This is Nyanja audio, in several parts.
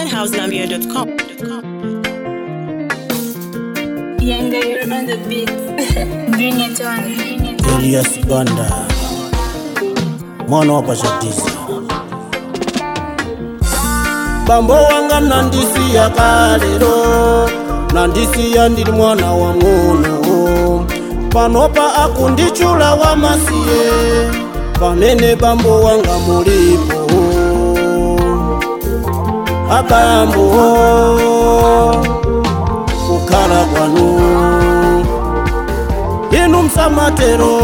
zhouselambier.com. Younger, you're on the beat. bring it on, bring it on. Elias Banda mwana wa pachatiza bambo wanga nandisiya kalero nandisiya ndili mwana wa ng'ono panopa akundichula wamasiye pamene bambo wanga mulipo abambo kukhala kwanu inu msamatero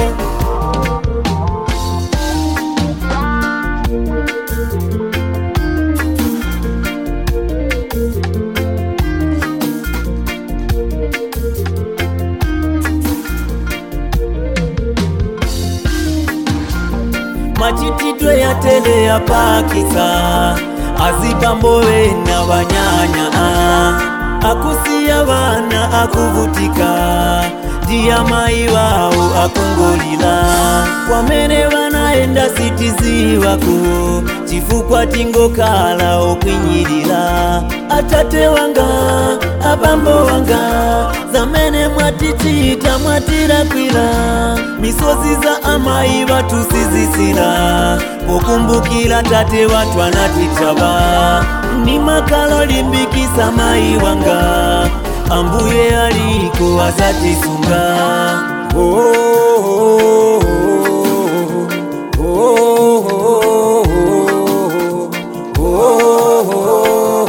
machitidwe yatele yapakisa azibambowe na banyanya akusiya bana akuvutika ndiya mayi wawo akungolila kwamene banaenda sitizi wako chifukwa tingokhala okwinyirira atate wanga abambo wanga zamene mwatichita mwatilakwira misozi za amayi batusizisira pokumbukira tate watu anatitaba ni makalo limbikisa mayi wanga ambuye aliko azatisunga oh, oh, oh, oh, oh, oh,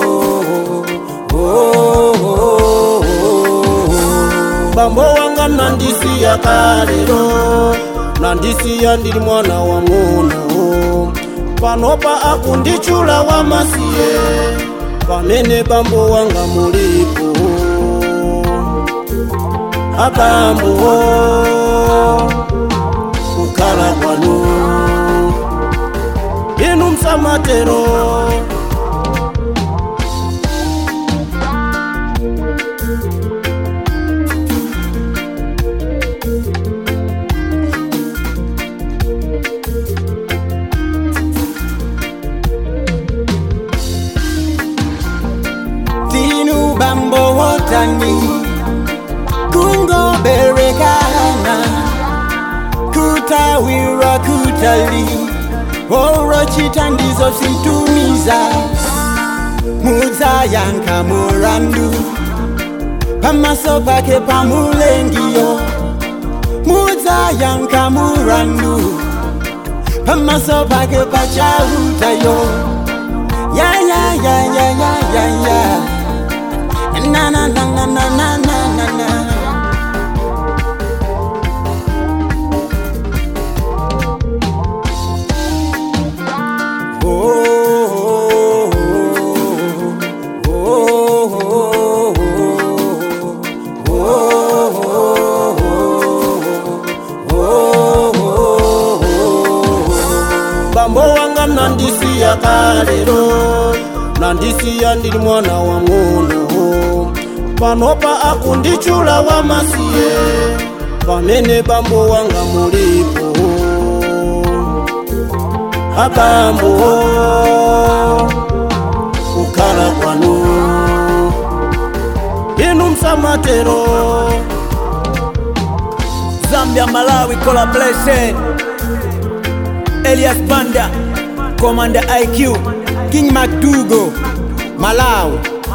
oh, oh. bambo wanga nandisiya kalero nandisiya ndili mwana wa ng'ono panopa akundichula wamasiye pamene bambo wanga mulipo abambo kukhala kwanu inu msamatero tinu bambo wotani kungo berekana kutawira kutali oro chitandizo sintumiza muzayanka murandu pamaso pake pamulengiyo muzayanka murandu pamaso pake pachautayo ya ya ya ya ya ya ya na na na na na na na na na oh, oh, oh, oh, oh, oh, oh. bambo wanga nandisiya kalero nandisiya ndili mwana wa ng'ono panopa akundichula wamasiye pamene bambo wanga mulipo abambo kukhala kwanu inu msamatero Zambia Malawi collaboration Elias Banda Commander IQ king macdugo malawi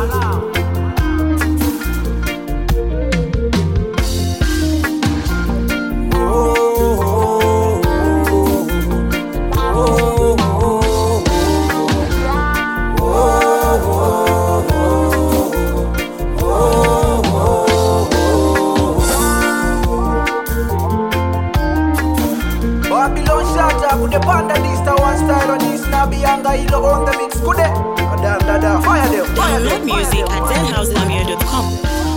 Babylon shatter, could the panda this the one style on this Nabi Anga Ilo on the mix, could they? Dada, dada, fire them, fire Download them, fire music them, at fire them. zhouselambier.com.